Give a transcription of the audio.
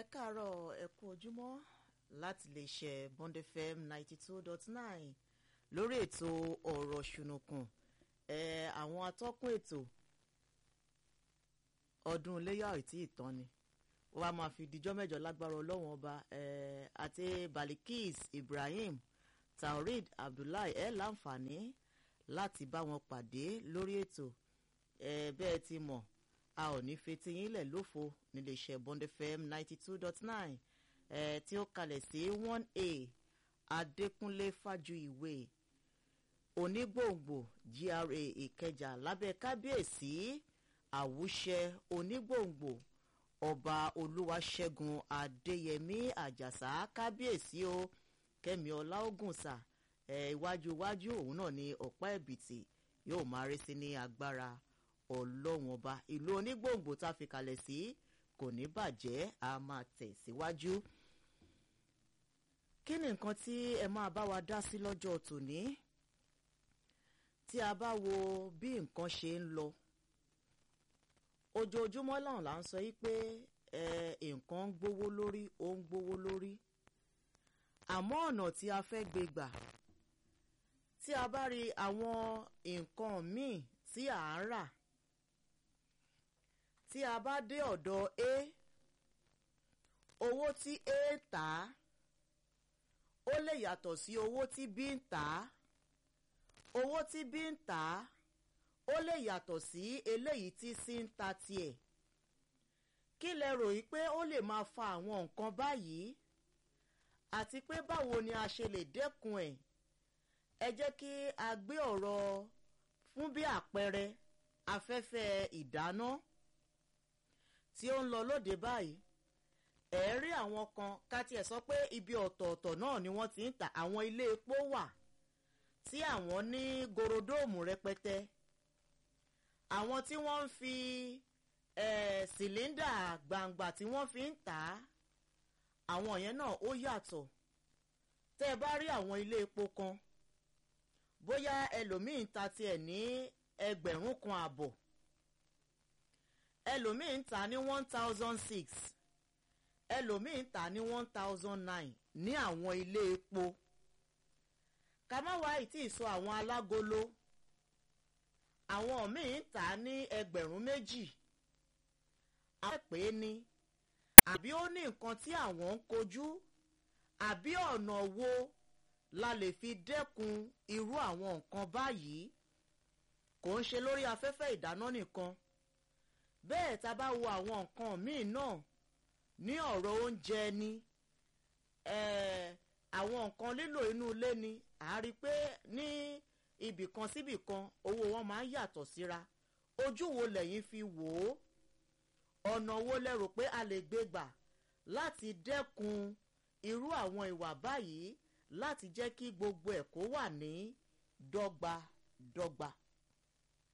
káàárọ̀ ẹ kú ojúmọ́ láti lè ṣe bond fm ninety two dot nine lórí ètò ọ̀rọ̀ ṣùnùkùn ẹ àwọn atọ́kùn ètò ọdún iléyà ò tí ì tán ni wọ́n bá máa fi dijọ́ mẹ́jọ lágbára ọlọ́wọ́n ọba ẹ àti balikis ibrahim taurid abdullahi ẹ láǹfààní láti bá wọn pàdé lórí ètò ẹ bẹ́ẹ̀ ti mọ̀ a ò ní fetí yín lẹ̀ lófo níléeṣẹ́ bond fm ninety two dot nine ẹ̀ tí ó kalẹ̀ sí one a adékúnlé fájuyìwé onígbòǹgbò gra ìkẹjà lábẹ́ kábíyèsí àwùṣẹ onígbòǹgbò ọba olúwaṣẹ́gun adéyẹmí àjàsá kábíyèsí o kẹ́mi ọláògùnsà ẹ̀ iwájú iwájú òun náà ni ọ̀pá ẹ̀bìtì yóò máa rí sí ní agbára ọlọ́run ọba ìlú onígbòǹgbò tá a fi kalẹ̀ sí kò ní bàjẹ́ a máa tẹ̀síwájú. kí ni nǹkan tí ẹ máa bá wa dá sí lọ́jọ́ tòní tí a bá wo bí nǹkan ṣe ń lọ ojoojúmọ́ làwọn là ń sọ yí pé nǹkan ń gbówó lórí ó ń gbówó lórí àmọ́ ọ̀nà tí a fẹ́ gbé gbà tí a bá rí àwọn nǹkan míì tí à ń rà tí a bá dé ọ̀dọ̀ a owó tí a ń tà á ó lè yàtọ̀ sí owó tí b ń tà á owó tí b ń tà á ó lè yàtọ̀ sí eléyìí tí c ń ta tiẹ̀ kí lẹ rò yí pé ó lè máa fa àwọn nǹkan báyìí àti pé báwo ni a ṣe lè dẹ́kun ẹ̀ ẹ jẹ́ kí a gbé ọ̀rọ̀ fún bí àpẹẹrẹ afẹ́fẹ́ ìdáná tí ó ń lọ lóde báyìí ẹ̀ rí àwọn kan ká tiẹ̀ sọ pé ibi ọ̀tọ̀ọ̀tọ̀ náà ni wọ́n ti ń ta àwọn ilé epo wà tí àwọn ní gorodóòmù rẹpẹtẹ àwọn tí wọ́n ń fi sìlíndà gbangba tí wọ́n fi ń tà á àwọn yẹn náà ó yàtọ̀ tẹ́ ẹ bá rí àwọn ilé epo kan bóyá ẹlòmíì ń ta tiẹ̀ ní ẹgbẹ̀rún kan àbọ̀ ẹlòmíì ń ta ní one thousand six ẹlòmíì ń ta ní one thousand nine ní àwọn ilé epo ká má wá ìtì sọ àwọn alágolo àwọn míì ń tà ní ẹgbẹ̀rún méjì àwọn pè é ní àbí ó ní nǹkan tí àwọn ń kojú àbí ọ̀nà wo la lè fi dẹ́kun irú àwọn nǹkan báyìí kò ń ṣe lórí afẹ́fẹ́ ìdáná nìkan bẹ́ẹ̀ tá a bá wo àwọn nǹkan míì náà ní ọ̀rọ̀ oúnjẹ ni àwọn nǹkan lílò inú ilé ni à á rí i pé ní ibìkan síbìkan owó wọn máa ń yàtọ̀ síra ojú wo lẹ́yìn fi wò ó ọ̀nà wo lẹ rò pé a lè gbé gbà láti dẹ́kun irú àwọn ìwà báyìí láti jẹ́ kí gbogbo ẹ̀ kó wà ní dọ́gba dọ́gba.